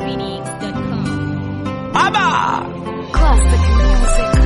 NinjaPhoenix.com. Aba! Classic music.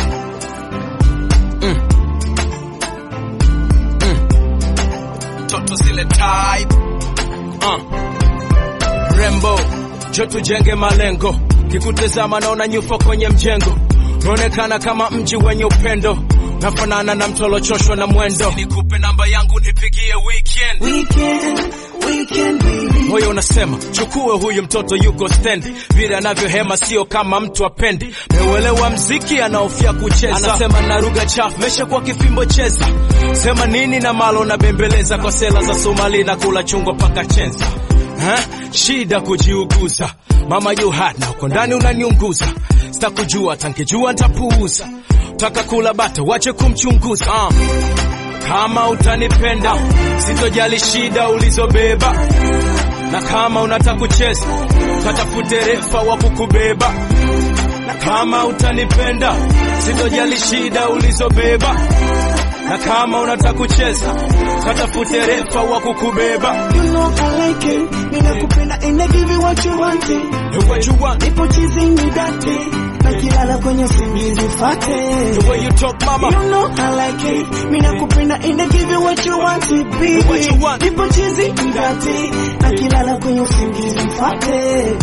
Toto zile type. Uh. Rembo, jo tujenge malengo. Kikutazama naona nyufa kwenye mjengo. Naonekana kama mji wenye upendo. Nafanana na mtolochoshwa na mwendo. Nikupe namba yangu nipigie weekend. Weekend, weekend baby. Moyo unasema chukue huyu mtoto yuko stendi, vile anavyohema sio kama mtu apendi. Meuelewa mziki anaofia kucheza, anasema na lugha chafu, mesha kwa kifimbo cheza. Sema nini na malo na bembeleza kwa sela za Somali na kula chungwa paka chenza. Ha? Shida kujiuguza, mama you hot na uko ndani unaniunguza. Sitakujua tankijua ntapuuza, taka kula bata wache kumchunguza uh. Kama utanipenda sitojali shida ulizobeba, na kama unataka kucheza katafute refa wa kukubeba. Na kama utanipenda sitojali shida ulizobeba, na kama unataka kucheza katafute refa wa kukubeba. You know I like it. Ninakupenda and I give you what you want. The way you want, Nipo chizini date. Na kilala kwenye usingizi fate. the way you talk mama, You know I like it. Ninakupenda and I give you what you want, baby. What you want. Nipo chizini date. Na kilala kwenye usingizi fate.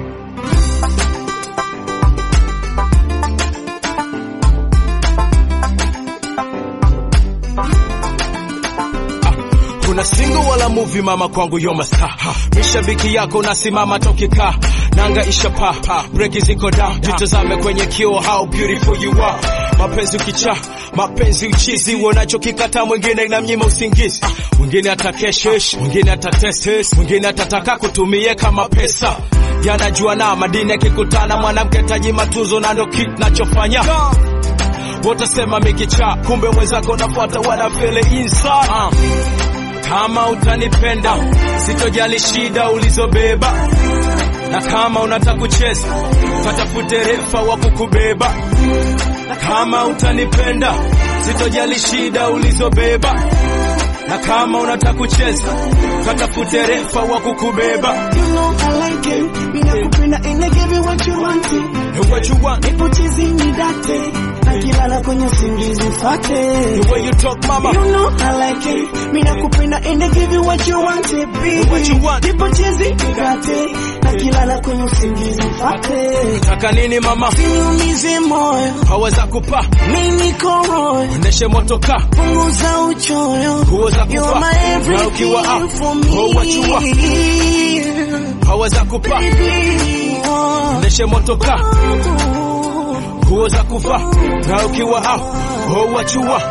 kuna single wala movie mama kwangu yo masta mishabiki yako nasimama tokika nanga isha pa breki ziko down jitazame kwenye kio how beautiful you are mapenzi ukicha mapenzi uchizi unachokikata mwingine inamnyima usingizi mwingine atakeshesh mwingine atatestes mwingine atataka kutumie kama pesa yanajua na madini yakikutana mwanamke taji matuzo na ndo kitu nachofanya wotasema mikicha kumbe mwenzako nafuata wanafele inside uh. Kama utanipenda sitojali shida ulizobeba, na kama unataka kucheza katafute refa wa kukubeba. Na kama utanipenda sitojali shida ulizobeba, na kama unataka kucheza katafute refa wa kukubeba. You know I like it. Ninakupenda and I give you what you want. The way you want, Nipo chizini date. Na kilala kwenye usingizi fate. the way you talk mama, You know I like it. Mimi nakupenda and I give you what you want, baby. What you want. Nipo chizi nikate na kilala kwenye usingizi fate. taka nini mama, Niumize moyo, haweza kupa mimi niko royo. endeshe motoka Punguza uchoyo. nguo za You're kupa my na ukiwa everything out for oh, what you want, me. haweza kupa Baby, oh. endeshe motoka nguo za kuvaa na ukiwa out oh, what you want.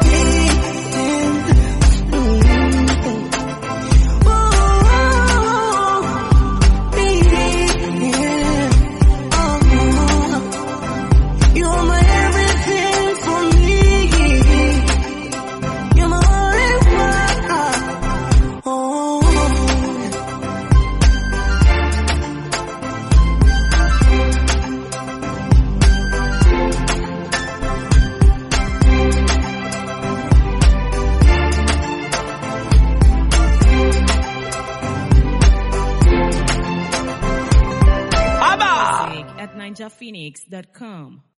You're my everything for me. You're my everything. Oh. Aba! Music at NinjaPhoenix.com.